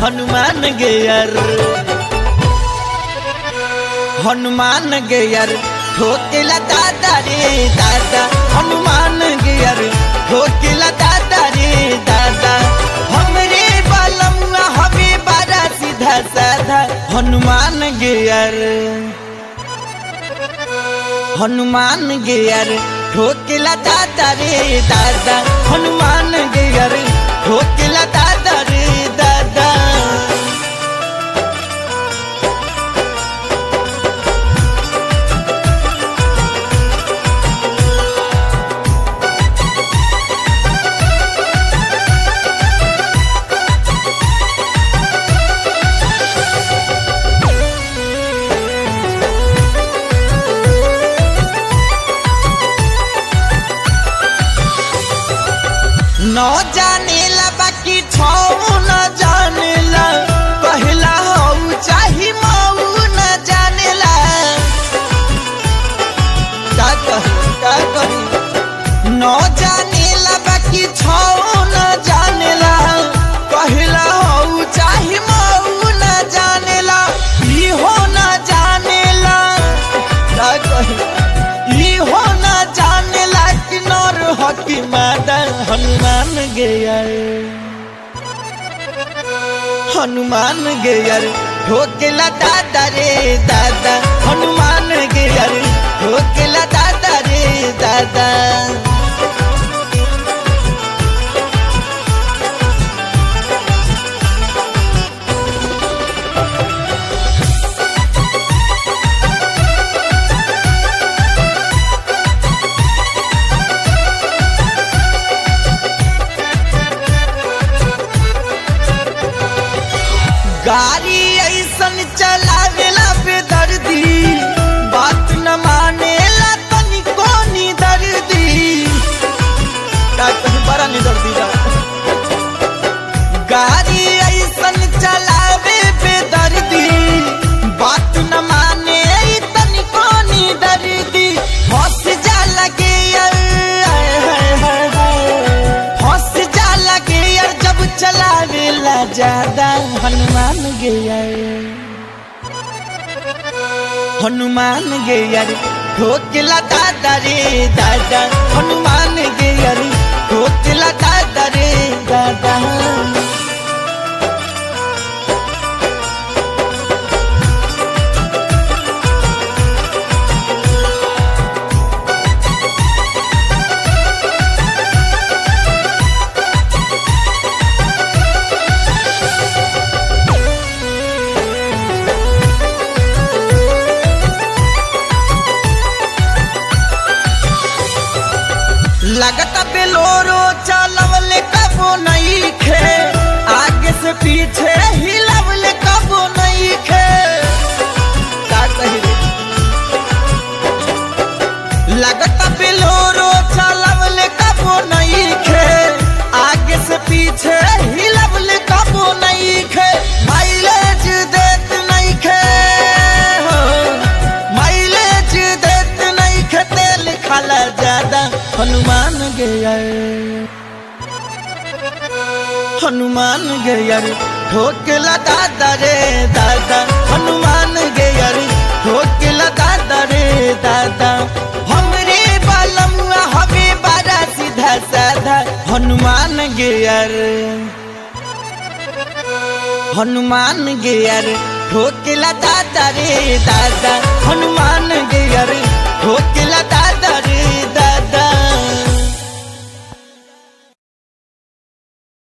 Hanuman gear Hanuman gear ठोकेला दादा रे दादा हनुमान गेयर ठोकेला दादा रे दादा हमरे बलमुआ हवे बड़ा सीधा साधा हनुमान गेयर हनुमान गेयर ठोकेला दादा रे दादा हनुमान गेयर ठोकेला दादा रे दादा न जानेला बाकी छौ न जानेला कहला हौ चाही मऊ न जानेला का कही का कही न जानेला बाकी छौ न जानेला कहला हौ चाही मऊ न जानेला इहो न जानेला का कही इहो न जानेला कि नर हकी मादा हनुमान गेयर हनुमान गेयर ठोकेला दादा रे दादा हनुमान गेयर ठोकेला दादा रे दादा गाड़ी ऐसन चलावेला बेदर्दी बात न मानेला तनिको नी दर्दी का कहीं बड़ा नी दर्दी जा गाड़ी ऐसन चलावे बेदर्दी बात न माने ई तनिको नी दर्दी हंस जा लगे यार हाय हाय हाय हाय हंस जा लगे यार जब चलावेला ज्यादा हनुमान गेयर हनुमान गेयर ठोकला दादा रे दादा हनुमान गेयर ठोकला दादा रे दादा लगता बेलोरो चलवले कबो नहीं खे आगे से पीछे हिलवले कबो नहीं खे का कही रे लगता बेलोरो चलवले कबो नहीं खे आगे से पीछे हिलवले कबो नहीं खे माइलेज देत नहीं खे हो माइलेज देत नहीं खे तेल खाला ज्यादा हनुमान गया हनुमान गया ठोकला दादा रे दादा हनुमान गया ठोकला दादा रे दादा हमरे बालमुआ हवे बड़ा सीधा साधा हनुमान गया हनुमान गेयर ठोकला दादा रे दादा हनुमान गेयर ठोकला दादा रे